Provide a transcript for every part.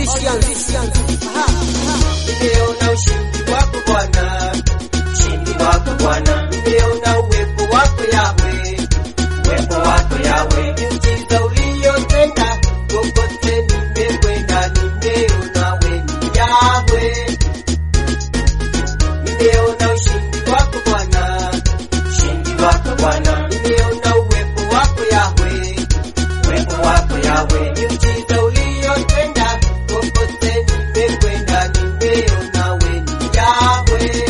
Nimeona ushindi wako Bwana, ushindi wako Bwana, nimeona uwepo wako Yawe, uwepo wako Yawe, miujiza uliyotenda kokote nimekwenda, nimeona wewe ni Yawe. Nimeona ushindi wako Bwana, ushindi wako Bwana, nimeona uwepo wako Yawe, uwepo wako Yawe, miujiza uliyotenda kokote nimekwenda, nimeona wewe ni Yawe.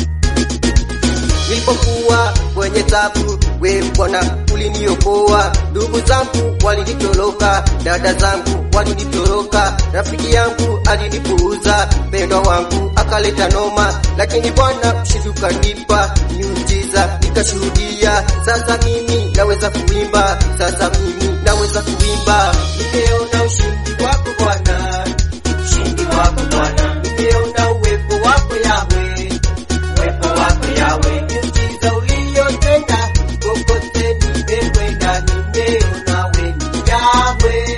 Nilipokuwa kwenye tabu, wewe Bwana uliniokoa. Ndugu zangu walinitoroka, dada zangu walinitoroka, rafiki yangu alinipuuza, mpendwa wangu akaleta noma, lakini Bwana ushindi ukanipa miujiza, nikashuhudia. Sasa mimi naweza kuimba, sasa mimi naweza kuimba. Nimeona ushindi wako Bwana, ushindi wako Bwana, nimeona uwepo wako Yawe, uwepo wako Yawe, miujiza uliyotenda kokote nimekwenda, nimeona wewe ni Yawe.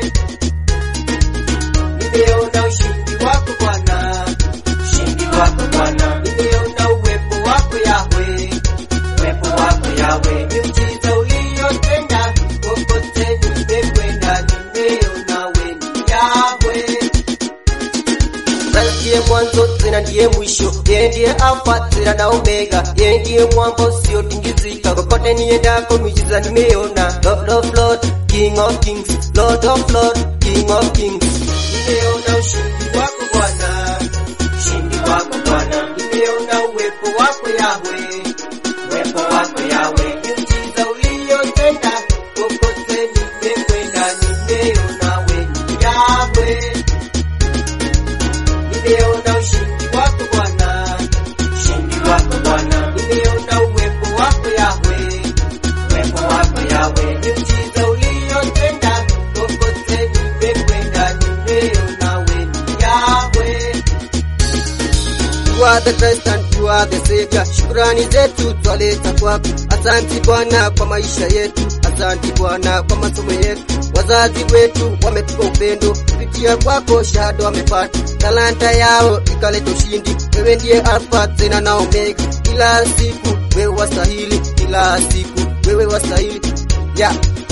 Nimeona ushindi wako Bwana, ushindi wako Bwana, nimeona uwepo wako Yawe, uwepo wako Yawe, miujiza uliyotenda kokote nimekwenda, nimeona wewe ni Yawe. Sasa ndiye mwanzo tena ndiye mwisho, yeye ndiye Alfa tena na Omega, yeye ndiye mwamba usiotingizika. Kokote niendako miujiza nimeona. Lord of Lord, King of Kings, Lord of Lord, King of Kings. Nimeona ushindi wako Bwana, ushindi wako Bwana, nimeona uwepo wako Yawe, uwepo wako Yawe, miujiza uliyotenda kokote nimekwenda, nimeona wewe ni Yawe. Nimeona ushindi wako Bwana, ushindi wako Bwana, nimeona uwepo wako Yawe, uwepo wako Yawe, miujiza uliyotenda kokote nimekwenda, nimeona wewe ni Yawe. You are the Christ and you are the Savior. Shukrani zetu twaleta kwako. Asanti Bwana kwa maisha yetu, asanti Bwana kwa masomo yetu. Wazazi wetu wametupa upendo, kupitia kwako shahada wamepata. Talanta yao ikaleta ushindi. Wewe ndiye Alfa tena na Omega, kila siku wewe wastahili, kila siku wewe wastahili. Yeah.